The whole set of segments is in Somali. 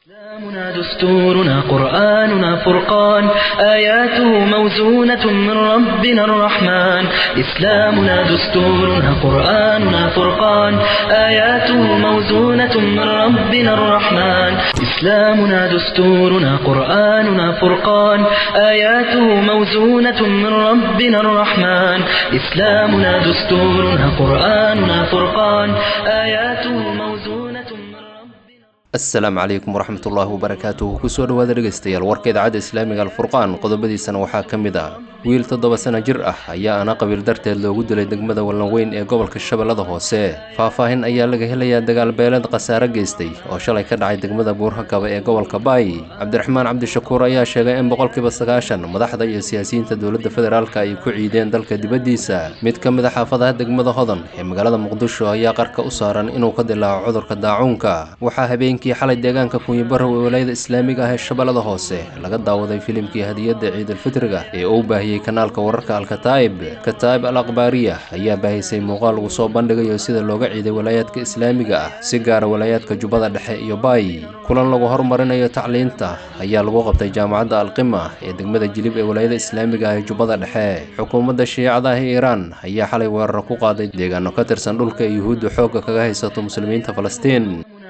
إسلامنا دستورنا قرآننا فرقان آياته موزونة من ربنا الرحمن إسلامنا دستورنا قرآننا فرقان آياته موزونة من ربنا الرحمن إسلامنا دستورنا قرآننا فرقان آياته موزونة من ربنا الرحمن إسلامنا دستورنا قرآننا فرقان آياته موزونة من ربنا asalaamu calaykum waraxmat ullaahi wabarakaatuhu kusoo dhowaada dhegaystayaal warka idaacadda islaamiga alfurqaan qodobadiisana waxaa ka mid ah wiil toddoba sano jir ah ayaa ana qabiil darteed loogu dilay degmada wallanweyn ee gobolka shabeellada hoose faahfaahin ayaa laga helayaa dagaal beeleed khasaare geystay oo shalay ka dhacay degmada buurhakaba ee gobolka baay cabdiraxmaan cabdishakuur ayaa sheegay in boqolkiiba sagaashan madaxda iyo siyaasiyiinta dowladda federaalka ay ku ciideen dalka dibaddiisa mid ka mid a xaafadaha degmada hodan ee magaalada muqdisho ayaa qarka u saaran inuu ka dilaaco cudurka daacuunka waxaa habeenkii xalay deegaanka kunyibarow ee walaayada islaamiga ah ee shabeellada hoose laga daawaday filimkii hadiyadda ciidulfitriga ee uu baahiyey kanaalka wararka alkataa'ib kataa'ib al akhbaariya ayaa baahisay muuqaal lagu soo bandhigayo sida looga ciiday walaayaadka islaamiga ah si gaara walaayaadka jubbada dhexe iyo baay kulan lagu horumarinayo tacliinta ayaa lagu qabtay jaamacadda alqima ee degmada jilib ee walaayada islaamiga ah ee jubbada dhexe xukuumadda shiicada ah ee iiraan ayaa xalay weerar ku qaaday deegaano ka tirsan dhulka ee yuhuudda xoogga kaga haysato muslimiinta falastiin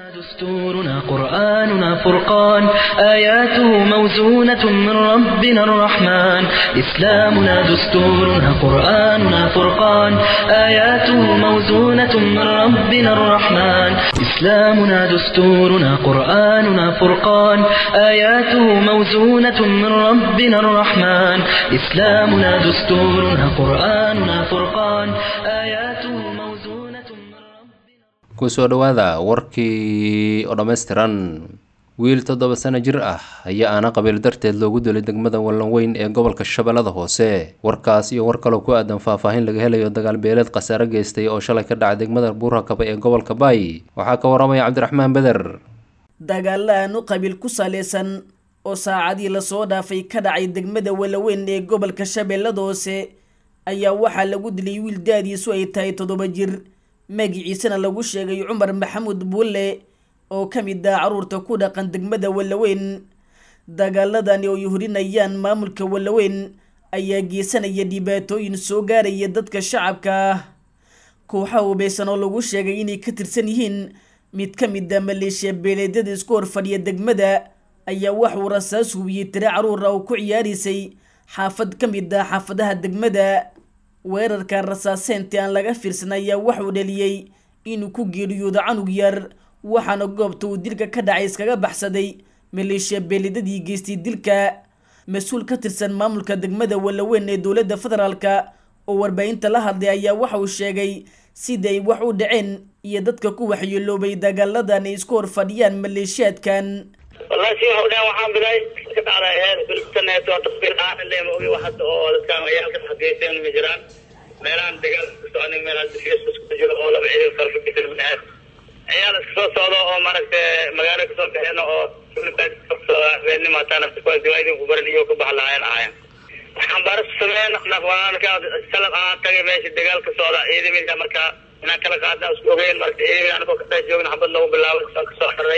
دستورنا قرآننا فرقان آياته موزونة من ربنا الرحمن إسلامنا دستورنا قرآننا فرقان آياته موزونة من ربنا الرحمن إسلامنا دستورنا قرآننا فرقان آياته موزونة من ربنا الرحمن إسلامنا دستورنا قرآننا فرقان آياته موزونة من ربنا kusoo dhowaada warkii oo dhammaystiran wiil toddoba sano jir ah ayaa aana qabiil darteed loogu dilay degmada wallanweyn ee gobolka shabeellada hoose warkaas iyo war kaloo ku aadan faahfaahin laga helayo dagaal beeleed khasaare geystay oo shalay ka dhacay degmada buurhakaba ee gobolka baay waxaa ka waramaya cabdiraxmaan beder dagaalaanu qabiil ku saleysan oo saacadii lasoo dhaafay ka dhacay degmada walaweyn ee gobolka shabeellada hoose ayaa waxaa lagu dilay wiil daadiisu ay tahay toddoba jir magiciisana lagu sheegay cumar maxamuud buulle oo ka mid ah caruurta ku dhaqan degmada wallaweyn dagaaladani oo ay hurinayaan maamulka wallaweyn ayaa geysanaya dhibaatooyin soo gaaraya dadka shacabka ah kooxaha hubaysan oo lagu sheegay inay ka tirsan yihiin mid ka mid ah maleeshiya beeleedyada isku horfadhiya degmada ayaa waxuu rasaas hubiyey tire caruura oo ku ciyaaraysay xaafad ka mid ah xaafadaha degmada weerarka rasaaseyntii aan laga fiirsan ayaa waxuu dhaliyey inuu ku geeriyoodo canug yar waxaana goobta uu dilka ka dhacay iskaga baxsaday maleeshiya beelidadii geystay dilka mas-uul ka tirsan maamulka degmada wallaweyn ee dowladda federaalka oo warbaahinta la hadlay ayaa waxa uu sheegay sida ay wax u dhaceen iyo dadka ku waxyeeloobay dagaaladan ay isku hor fadhiyaan maleeshiyaadkan wallahi si waxu dhahan waxaan bilay ka dhacday heer bilsaneeto tasbiir aan leema ogi wax hadda oo dadkaan ciyaalka xageyseen ma jiraan meelahan dagaal ka soconin meelahan difiyas isku jiro oo laba ciidan farfakisir binaad ciyaal iska soo socdo oo maaragtay magaalo kasoo baxeen oo habeenimo hataa nafta kuwa diwaadin ku baran iyo ka bax lahaayeen ahaayeen waxaan baaris sameyn nafwaalka salad aan tagay meesha dagaal ka socda ciidamada markaa inaan kala qaadna isku ogeyn marka ciidamada anagoo ka dhex joogna xabad lagu bilaabay saan kasoo xirray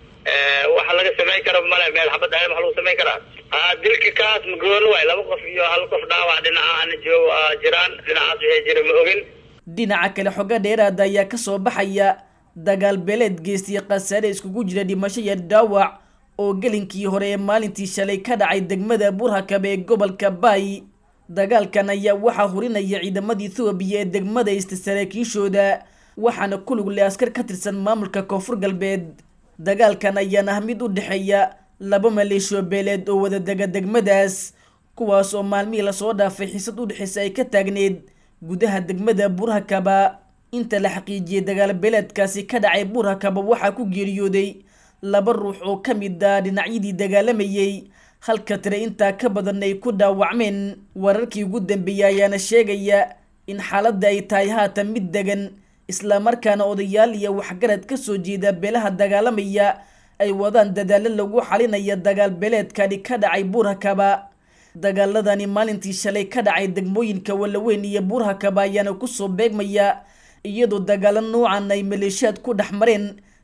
waxa laga samayn karo male meel xabad ahayn waxa lagu samayn karaa dilka kaas magooni waay laba qof iyo hal qof dhaawac dhinaca ana joogo jiraan dhinacaas wixii jira ma ogin dhinaca kale xogo dheeraada ayaa kasoo baxaya dagaal beeleed geystay khasaare iskugu jira dhimasho iyo dhaawac oo gelinkii hore ee maalintii shalay ka dhacay degmada burhakab ee gobolka baay dagaalkan ayaa waxaa hurinaya ciidamada ethoobiya ee degmada ista saraakiishooda waxaana ku lug leh askar ka tirsan maamulka koonfur galbeed dagaalkan ayaana ah mid u dhexeeya laba maleeshiyo beeleed oo wada dega degmadaas kuwaas oo maalmihii lasoo dhaafay xiisad u dhexeysa ay ka taagneed gudaha degmada burhakaba inta la xaqiijiyey dagaal beeleedkaasi ka dhacay burhakaba waxaa ku geeriyooday laba ruux oo ka mid ah dhinacyadii dagaalamayey halka tire intaa ka badan ay ku dhaawacmeen wararkii ugu dambeeyey ayaana sheegaya in xaaladda ay tahay haatan mid degan islamarkaana odayaal iyo waxgarad ka soo jeeda beelaha dagaalamaya ay wadaan dadaalo lagu xalinaya dagaal beeleedkani ka dhacay buurhakaba dagaaladani maalintii shalay ka dhacay degmooyinka wallaweyn iyo buurhakaba ayaana kusoo beegmaya iyadoo dagaalo noocan ay maleeshiyaad ku dhex mareen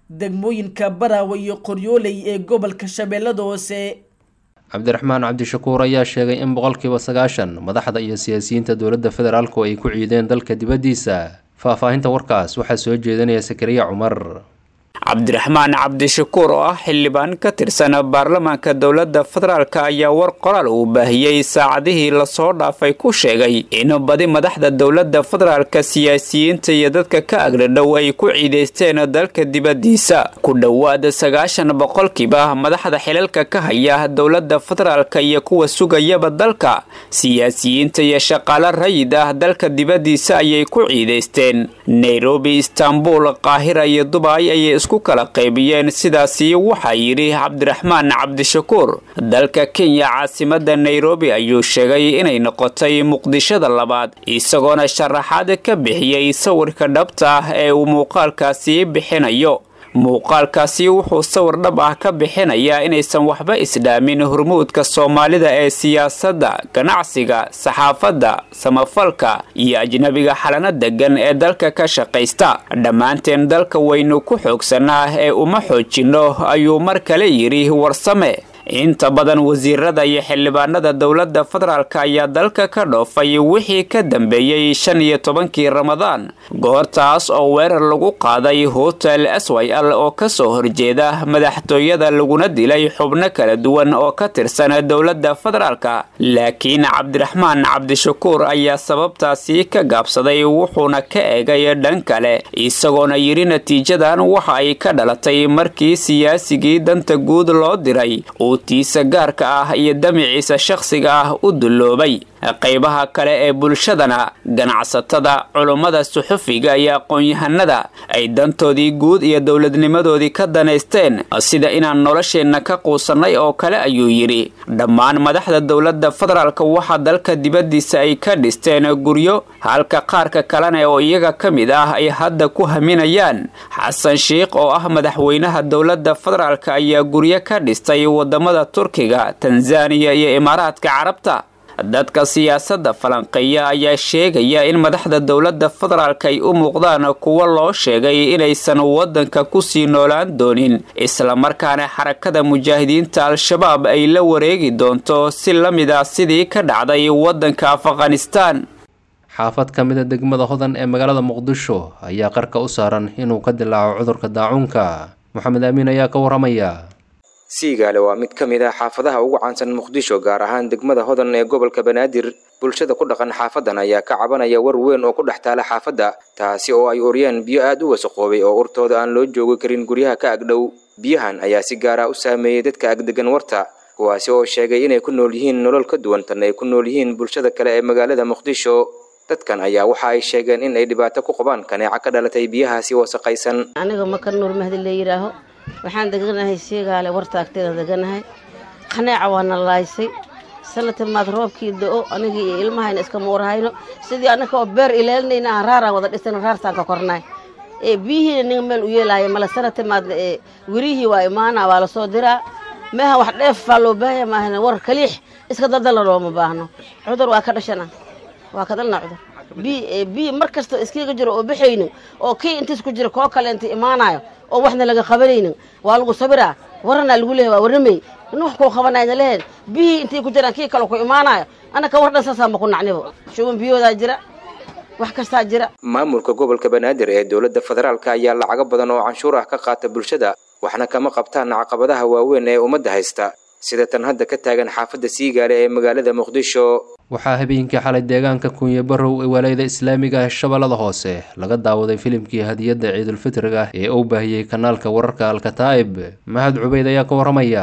degmooyinka baraawe iyo qoryooley ee gobolka shabeellada hoose cabdiraxmaan cabdishakuur ayaa sheegay in boqolkiiba sagaashan madaxda iyo siyaasiyiinta dowladda federaalku ay ku ciideen dalka dibaddiisa faahfaahinta warkaas waxaa soo jeedinaya sakariya cumar cabdiraxmaan cabdishakuur oo ah xildhibaan ka tirsan baarlamaanka dowladda federaalk ayaa war qoraal uu baahiyey saacadihii lasoo dhaafay ku sheegay in badi madaxda dowladda federaalka siyaasiyiinta iyo dadka ka agdhadhow ay ku ciidaysteen dalka dibaddiisa ku dhowaad sagaashan boqolkiiba madaxda xilalka ka haya dowladda federaalka iyo kuwa sugayaba dalka siyaasiyiinta iyo shaqaale rayid ah dalka dibaddiisa ayay ku ciidaysteen nairobi istanbul qaahira iyo dubay ayay isku kala qaybiyeen sidaasi waxaa yidhi cabdiraxmaan cabdishakuur dalka kenya caasimada nairobi ayuu sheegay inay noqotay muqdishada labaad isagoona sharaxaad ka bixiyey sawirka dhabta ah ee uu muuqaalkaasi bixinayo muuqaalkaasi wuxuu sawir dhab ah ka bixinayaa inaysan waxba isdhaamin hormuudka soomaalida ee siyaasadda ganacsiga saxaafadda samafalka iyo ajnabiga xalano degan ee dalka ka shaqaysta dhammaanteen dalka waynu ku xoogsanaa ee uma xoojinno ayuu mar kale yidhi warsame inta badan wasiirada iyo xildhibaanada dowladda federaalk ayaa dalka ka dhoofay wixii ka dambeeyey shan iyo tobankii ramadaan goortaas oo weerar lagu qaaday hotel s y l oo kasoo horjeeda madaxtooyada laguna dilay xubno kala duwan oo ka tirsan dowladda federaalka laakiin cabdiraxmaan cabdishakuur ayaa sababtaasi ka gaabsaday wuxuuna ka eegay dhan kale isagoona yidhi natiijadan waxa ay ka dhalatay markii siyaasigii danta guud loo diray tiisa gaarka ah iyo damiciisa shakhsiga ah u dulloobay qaybaha kale ee bulshadana ganacsatada culummada suxufiga iyo aqoon-yahanada ay dantoodii guud iyo dowladnimadoodii ka danaysteen sida inaan nolosheenna ka quusannay oo kale ayuu yidhi dhammaan madaxda dowladda federaalk waxaa dalka dibaddiisa ay ka dhisteen guryo halka qaarka kalena oo iyaga ka mid ah ay hadda ku haminayaan xasan sheikh oo ah madaxweynaha dowladda federaalk ayaa guryo ka dhistay wadamada turkiga tanzaniya iyo imaaraadka carabta dadka siyaasadda falanqeeya ayaa sheegaya in madaxda dowladda federaalk ay u muuqdaan kuwo loo sheegay inaysan waddanka kusii noolaan doonin islamarkaana xarakada mujaahidiinta al-shabaab ay la wareegi doonto si la mid ah sidii ka dhacday waddanka afghanistaan xaafad ka mid a degmada hodan ee magaalada muqdisho ayaa qarka u saaran inuu ka dilaaco cudurka daacuunka moxamed amiin ayaa ka waramaya siigaale waa mid ka mid ah xaafadaha ugu caansan muqdisho gaar ahaan degmada hodan ee gobolka banaadir bulshada ku dhaqan xaafadan ayaa ka cabanaya war weyn oo ku dhex taala xaafadda taasi oo ay oryaan biyo aad u wasaqoobay oo urtooda aan loo joogi karin guryaha ka agdhow biyahan ayaa si gaara u saameeyey dadka agdegan warta kuwaasi oo sheegay inay ku nool yihiin nolol ka duwan tan ay ku nool yihiin bulshada kale ee magaalada muqdisho dadkan ayaa waxa ay sheegeen in ay dhibaato ku qabaan kaneeca ka dhalatay biyahaasi wasaqaysan aniga maka nuur mahdi la yidhaaho waxaan deganahay sheegaale warta agteeda deganahay qaneeca waana laaysay sanatimaad roobkii da-o anigii iyo ilmahayna iskama warhayno sidii anaka oo beer ilaalinayna aan raaraan wada dhisayno raartaan ka kornay ee biyihiina ninga meel u yeelaayo male sanatimaad ee werihii waa imaana waa lasoo diraa meeha wax dheefaa loo baahaya maahana war kaliix iska daldalna looma baahno cudur waa ka dhashana waa ka dalna cudur bi biyi mar kasta iskiiga jiro oo baxaynin oo kii intiis ku jira koo kale inta imaanayo oo waxna laga qabanaynin waa lagu sabiraa waranaa lagu leehay waa warramay in wax kuu qabanayna leheen biyihii intay ku jiraan kii kale ku imaanayo annaka war dhan saasaanba ku nacnibo shuban biyoodaa jira wax kastaa jira maamulka gobolka banaadir ee dowladda federaalka ayaa lacago badan oo canshuur ah ka qaata bulshada waxna kama qabtaan caqabadaha waaweyn ee ummadda haysta sida tan hadda ka taagan xaafadda siigaale ee magaalada muqdisho waxaa habeenkii xalay deegaanka kunye barow ee walayada islaamiga ah shabeellada hoose laga daawaday filimkii hadiyadda ciidulfitriga ee uu baahiyey kanaalka wararka alkataa'ib mahad cubeyd ayaa ka waramaya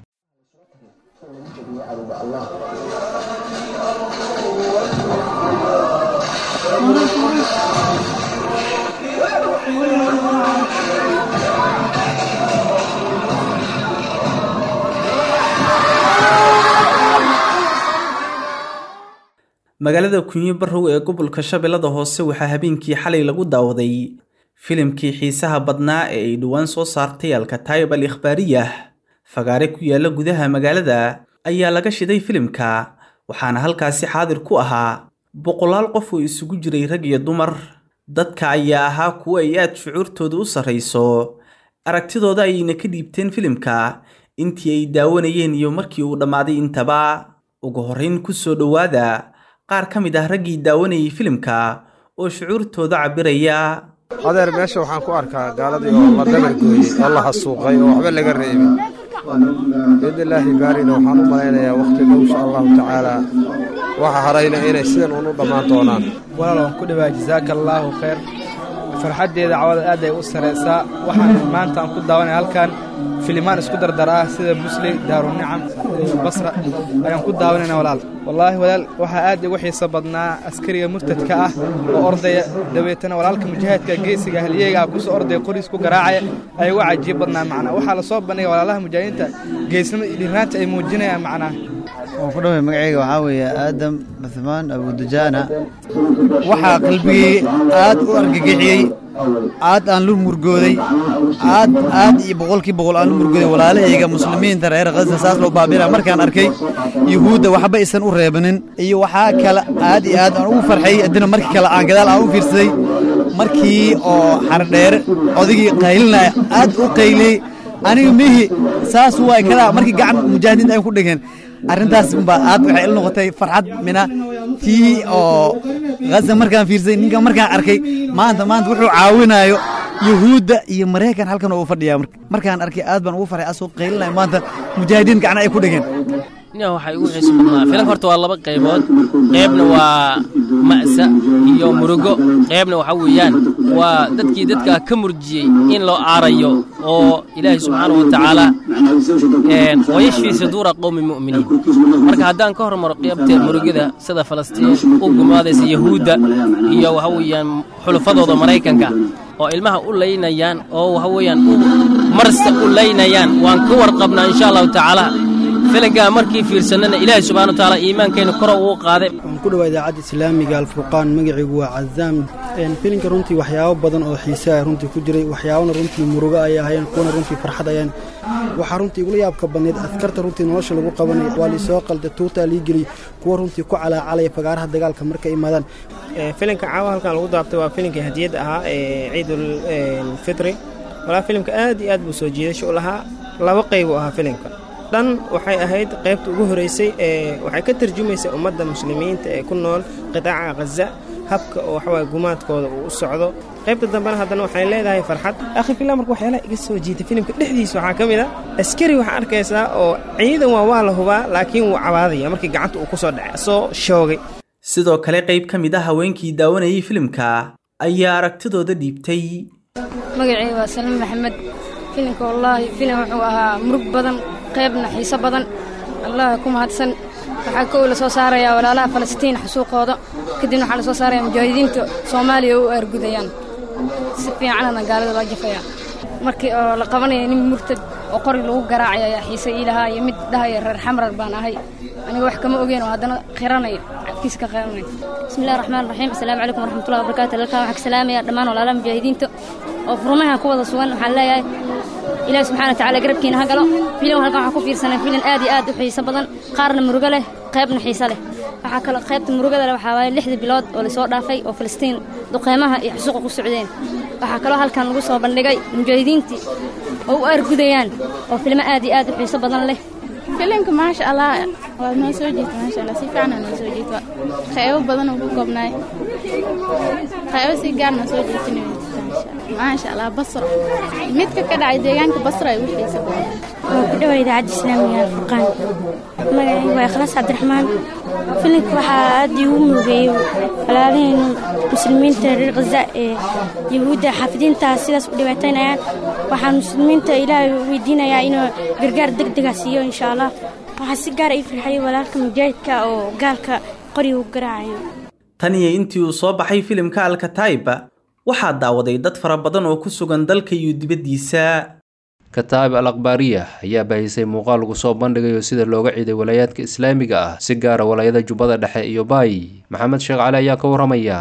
magaalada kunyo barow ee gobolka shabeellada hoose waxaa habeenkii xalay lagu daawaday filimkii xiisaha badnaa ee ay dhowaan soo saartay alkataayib al ikhbaariyah fagaare ku yaalla gudaha magaalada ayaa laga shiday filimka waxaana halkaasi xaadir ku ahaa boqolaal qof oo isugu jiray rag iyo dumar dadka ayaa ahaa kuwo ay aad shucuurtooda u sarrayso aragtidooda ayayna ka dhiibteen filimka intii ay daawanayeen iyo markii uu dhammaaday intaba ugu horrayn ku soo dhowaada qaar ka mid ah raggii daawanayay filimka oo shucuurtooda cabbiraya adeer meesha waxaan ku arkaa gaaladii oo la dabargooyey oo la hasuuqay oo waxba laga reebin biidnillaahi baarina waxaan u malaynayaa wakhti dhow insha allahu tacaala waxa harayna inay sidan uun u dhammaan doonaan walaal waan ku dhawaa jasaaka allaahu khayr farxaddeeda cawada aad ay u saraysaa waxaan maanta aan ku daawanaya halkan filimaan isku dardar ah sida musli daarunicam basra ayaan ku daawanayna walaal wallaahi walaal waxaa aad igu xiiso badnaa askariga murtadka ah oo ordaya dabeetana walaalka mujaahidka geesiga halyeega ah kusoo ordaya qoriis ku garaacaya ay uga cajiib badnaa macnaa waxaa lasoo bandhigay walaalaha mujaahidiinta geesnimada iyo dhirnaanta ay muujinayaan macnaa waan ku dhaway magacayga waxaa weeye aadam cuhmaan abudujaana waxaa qalbigay aad u argagixiyey aad aan lu murgooday aad aad iyo boqolkii boqol aan lu murgooday walaalahayga muslimiinta reer khasa saas loo baabina markaan arkay yuhuudda waxba isan u reebanin iyo waxaa kale aad iyo aad aan ugu farxay haddina markii kale aan gadaal aan u fiirsaday markii oo xardheere odaygii qaylinaya aad u qayliyey aniga mihi saas waay kada markii gacan mujaahidiinta ay ku dhigeen arrintaas baa aad waxay il noqotay farxad mina tii oo haza markaan fiirsay ninka markaan arkay maanta maanta wuxuu caawinayo yuhuudda iyo maraykan halkan oo u fadhiyaa markaan arkay aad baan ugu farxay asoo qaylinayo maanta mujaahidiin gacna ay ku dhigeen nin waxay ugu xiiso badnaa filanka horta waa laba qaybood qaybna waa ma'sa iyo murugo qaybna waxa weeyaan waa dadkii dadka ka murjiyey in loo aarayo oo ilaahay subxaanahu wa tacaala wayashfii suduura qowmi mu'miniin marka haddaan ka hormaro qaybta murugada sida falastiin u gumaadaysa yahuudda iyo waxa weeyaan xulufadooda maraykanka oo ilmaha u laynayaan oo waxa weeyaan marsa u laynayaan waan ka warqabnaa insha allahu tacaala filankaa markii fiirsanana ilaahay subxana wa tacaala iimaankeenna koro uu qaaday waxaan ku dhawaa idaacadda islaamiga alfurqaan magacaygu waa cazaam filinka runtii waxyaabo badan oo xiise ah runtii ku jiray waxyaabana runtii murugo ay ahayeen kuwana runtii farxad ayaan waxaa runtii igula yaabka badneed askarta runtii nolosha lagu qabanaya waa liisoo qalda tuutaa lii geliyey kuwa runtii ku calaacalaya fagaaraha dagaalka markay imaadaan filinka caawa halkan lagu daabtay waa filinkii hadiyadda ahaa ee ciidul fitri walaa filimka aad iyo aad buu soo jiidasho u lahaa laba qaybu ahaa filimka dhan waxay ahayd qaybta ugu horeysay ee waxay ka tarjumaysay ummadda muslimiinta ee ku nool qidaaca khaza habka oo waxawaaye gumaadkooda uu u socdo qaybta dambena haddana waxay leedahay farxad akhi fillah marka waxyaalaha iga soo jiitay filimka dhexdiisa waxaa ka mid a askari waxaa arkaysaa oo ciidan waa waa la hubaa laakiin wuu cabaadaya markii gacanta uu ku soo dhacay soo shoogay sidoo kale qayb ka mid ah haweenkii daawanayay filimka ayaa aragtidooda dhiibtay magacayga waa salim maxamed filimka wallaahi filim wuxuu ahaa murug badan qaybna xiiso badan allah ku mahadsan waxaa kow la soo saarayaa walaalaha falastiin xasuuqooda kadibna waxaa la soo saarayaa mujaahidiinta soomaaliya u aargudayaan si fiicanana gaalada loo jafayaa markii oo la qabanaya nin murtad oo qori lagu garaacaya ayaa xiise ii lahaa iyo mid dhahaya reer xamrar baan ahay aniga wax kama ogeyn oo haddana qiranaya cafkiisa ka qiranaya bismillahi raxmaan raxiim assalaamu calaykum waraxmatullahi wabarakaatu halkan waxaa ka salaamaya dhammaan walaalaha mujaahidiinta oo furmaha ku wada sugan waxaan leeyahay ilaahi subxana watacaala garabkiina ha galo filim halkan waxaa ku fiirsanay filim aad iyo aad u xiiso badan qaarna murugo leh qaybna xiiso leh waxaa kaloo qaybta murugada leh waxaa waaye lixdii bilood oo lasoo dhaafay oo falastiin duqeymaha iyo xusuuqa ku socdeen waxaa kaloo halkan lagu soo bandhigay mujaahidiintii oo u aargudayaan oo filmo aad iyo aad u xiiso badan leh filimka maasha allah waa noo soo jeeta maasha allah si fiican noo soo jeeta qaybo badan oo ku koobnaay qaybo si gaar noo soo jeetinay maasha allah basro midka ka dhacay deegaanka basro ay u xiisa badan waa ku dhawaa idaacadda islaamiga alfurqaan magacaygu waa ikhlaas cabdiraxmaan filimka waxaa aad iigu murugeeyey walaalaheen muslimiinta reer khaza ee yahuudda xaafidiinta sidaas u dhibaataynayaan waxaan muslimiinta ilaahay weydiinayaa inuu gargaar deg dega siiyo insha allah waxaa si gaar ii farxayay walaalka mujaahidka oo gaalka qoriga u garaacayo tan iyo intii uu soo baxay filimka alkataiba waxaa daawaday dad fara badan oo ku sugan dalka iyo dibaddiisa kataa'ib al akhbaariya ayaa baahisay muuqaal lagu soo bandhigayo sida looga ciiday walaayaadka islaamiga ah si gaara walaayada jubbada dhexe iyo baay maxamed sheekh cali ayaa ka waramaya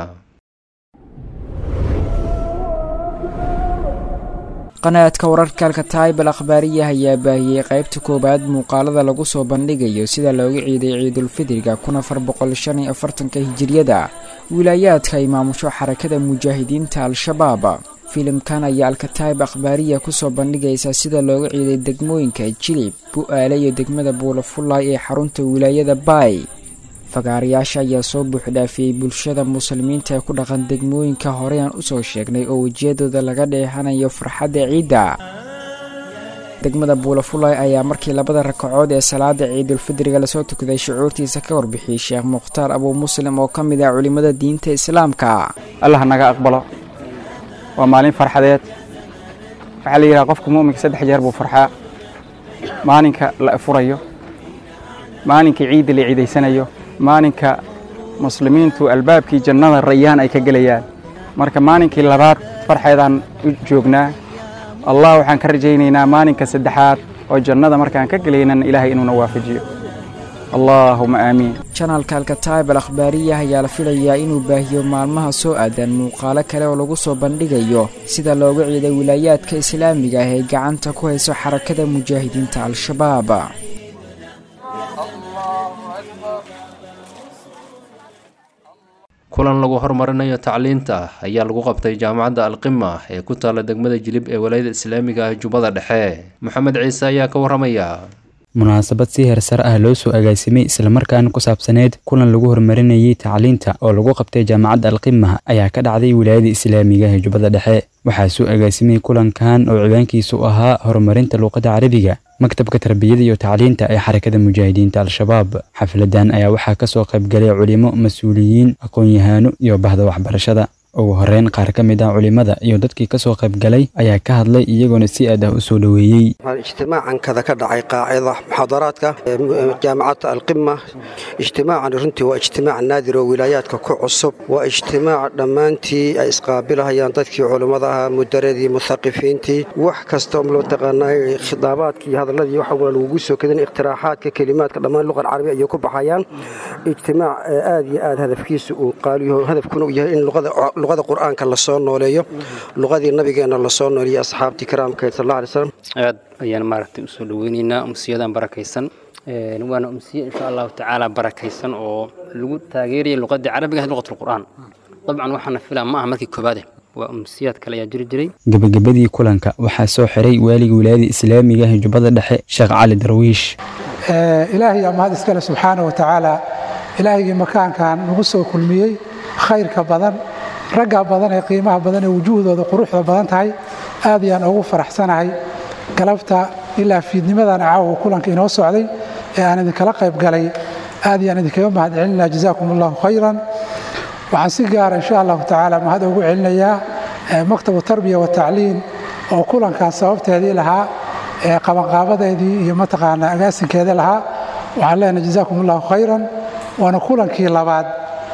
qanaadka wararka alkataa'ib al akhbaariya ayaa baahiyey qaybta koowaad muuqaalada lagu soo bandhigayo sida looga ciiday ciidulfidriga kun afar boqol shan iyo afartanka hijiriyada wilaayaadka ay maamusho xarakada mujaahidiinta al-shabaab filimkan ayaa alkataib akhbaariya kusoo bandhigaysa sida looga ciiday degmooyinka jilib bu-aale iyo degmada buulafullaay ee xarunta wilaayada baay fagaarayaasha ayaa soo buuxdhaafiyey bulshada muslimiinta ee ku dhaqan degmooyinka horeyaan usoo sheegnay oo wejiyadooda laga dheehanayo farxadda ciidda degmada buulafulay ayaa markii labada rakacood ee salaada ciidulfidriga lasoo tukaday shucuurtiisa ka warbixiyey sheekh mukhtaar abuu muslim oo ka mid ah culimmada diinta islaamka allah naga aqbalo waa maalin farxadeed waxaa la yidhaha qofka mu'minka saddex jeer buu farxaa maalinka la furayo maalinka ciidda la ciidaysanayo maalinka muslimiintu albaabkii jannada rayaan ay ka gelayaan marka maalinkii labaad farxeedaan u joognaa allah waxaan ka rajaynaynaa maalinka saddexaad oo jannada markaan ka gelaynan ilaahay inuuna waafajiyo allaahuma aamiin janalka alkataib al akhbaariya ayaa la filayaa inuu baahiyo maalmaha soo aadan muuqaalo kale oo lagu soo bandhigayo sida looga ciiday wilaayaadka islaamiga ah ee gacanta ku hayso xarakada mujaahidiinta al-shabaab kulan lagu horumarinayo tacliinta ayaa lagu qabtay jaamacadda alqima ee ku taalla degmada jilib ee walaayada islaamiga ah jubbada dhexe maxamed ciise ayaa ka warramaya munaasabad si heersar ah loo soo agaasimay islamarkaana ku saabsaneyd kulan lagu horumarinayay tacliinta oo lagu qabtay jaamacadda alqima ayaa ka dhacday wilaayada islaamiga ee jubbada dhexe waxaa soo agaasimay kulankan oo ciwaankiisu ahaa horumarinta luuqadda carabiga maktabka tarbiyada iyo tacliinta ee xarakada mujaahidiinta al-shabaab xafladan ayaa waxaa ka soo qaybgalay culimo mas-uuliyiin aqoon-yahaano iyo bahda waxbarashada ugu horeyn qaar ka mid ah culimada iyo dadkii ka soo qaybgalay ayaa ka hadlay iyagoona si aad ah u soo dhoweeyey ijtimaacan kada ka dhacay qaacida muxaadaraadka jaamacadda alqima ijtimaacan runtii waa ijtimaac naadir oo wilaayaadka ku cusub waa ijtimaac dhammaantii ay isqaabilahayaan dadkii culummada ahaa mudaradii muhaqifiintii wax kasta mataqaanaa khidaabaadkii hadalladii waxa lagugu soo kadin ikhtiraaxaadka kelimaadka dhammaan luqan carabi ayay ku baxayaan ijtimaac aad iyo aad hadafkiisa uu qaaliyo hadafkuna uu yahay in luqada luqada qur-aanka lasoo nooleeyo luqadii nabigeenna lasoo nooleeyo asxaabtii karaamkeed sal alla alay slam aad ayaan maaragtay usoo dhaweynaynaa umsiyadan barakaysan waana umsiye insha allahu tacaala barakaysan oo lagu taageeraya luqadii carabiga luqat lqur'aan dabcan waxaana filaa ma aha markii koobaade waa umsiyaad kale ayaa jiri jiray gebagabadii kulanka waxaa soo xiray waaliga wilaayada islaamiga ee jubbada dhexe sheekh cali darwiish ilaahay aa mahad iskale subxaana wa tacaala ilaahigii makaankan nagu soo kulmiyey khayrka badan ragga badan ee qiimaha badan ee wujuuhdooda quruxda badan tahay aad ayaan ugu faraxsanahay galabta ilaa fiidnimadan caawa kulanka inoo socday ee aan idinkala qayb galay aad ayaan idinkaga mahad celinaa jazaakum allahu khayran waxaan si gaara insha allahu tacaala mahad ugu celinayaa maktabu tarbiya watacliin oo kulankan sababteedii lahaa ee qabanqaabadeedii iyo mataqaanaa agaasinkeeda lahaa waxaan leenahay jazaakum allahu khayran waana kulankii labaad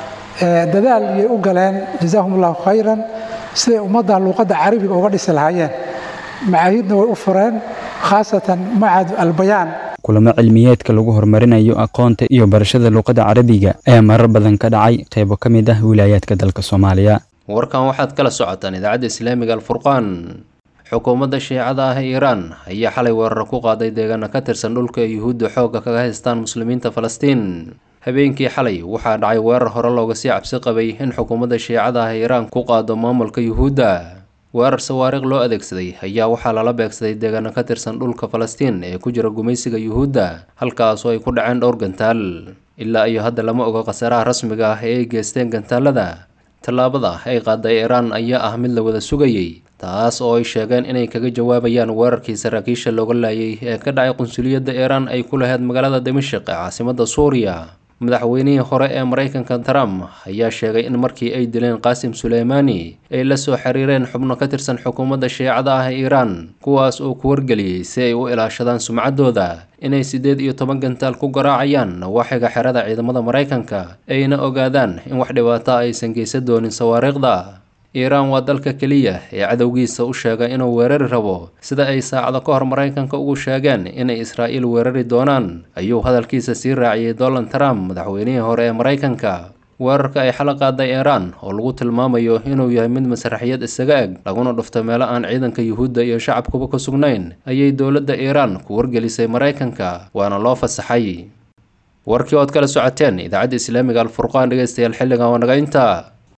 dadaal iyay u galeen jazaahum allahu khayran siday ummaddan luuqadda carabiga uga dhisi lahaayeen macaahidna way u fureen khaasatan macad albayaan kulamo cilmiyeedka lagu horumarinayo aqoonta iyo barashada luuqadda carabiga ayaa marar badan ka dhacay qaybo ka mid ah wilaayaadka dalka soomaaliya warkan waxaad kala socotaan idaacadda islaamiga alfurqaan xukuumadda shiicada ah ee iiraan ayaa xalay weerar ku qaaday deegaana ka tirsan dhulka ay yuhuudda xoogga kaga haystaan muslimiinta falastiin habeenkii xalay waxaa dhacay weerar hore looga sii cabsi qabay in xukuumadda shiicada ah iiraan ku qaado maamulka yuhuudda weerar sawaariikh loo adeegsaday ayaa waxaa lala beegsaday deegaano ka tirsan dhulka falastiin ee ku jira gumaysiga yuhuudda halkaasoo ay ku dhaceen dhowr gantaal ilaa iyo hadda lama ogo khasaaraha rasmiga ah ee ay geysteen gantaalada tallaabada ay qaaday iiraan ayaa ah mid la wada sugayey taas oo ay sheegeen inay kaga jawaabayaan weerarkii saraakiisha looga laayay ee ka dhacay qunsuliyadda iiraan ay ku lahayd magaalada dimashik ee caasimadda suuriya madaxweynihii hore ee maraykanka trump ayaa sheegay in markii ay dileen qaasim suleymaani ay la soo xiriireen xubno ka tirsan xukuumadda shiicada ah ee iiraan kuwaas oo ku wargeliyey si ay u ilaashadaan sumcaddooda inay siddeed iyo toban gantaal ku garaacayaan nawaaxiga xerada ciidamada maraykanka ayna ogaadaan in wax dhibaato aysan geysan doonin sawaariikhda iiraan waa dalka keliya ee cadowgiisa u sheegay inuu weerari rabo sida ay saacado ka hor maraykanka ugu sheegeen inay israa'iil weerari doonaan ayuu hadalkiisa sii raaciyey donald trump madaxweynihii hore ee maraykanka weerarka ay xala qaaday iiraan oo lagu tilmaamayo inuu yahay mid masraxiyad isaga eg laguna dhufto meelo aan ciidanka yuhuudda iyo shacabkuba ka sugnayn ayay dowladda iiraan ku wargelisay maraykanka waana loo fasaxay warkii ood kala socoteen idaacadda islaamiga alfurqaan dhegeystayaal xilligan waa naga intaa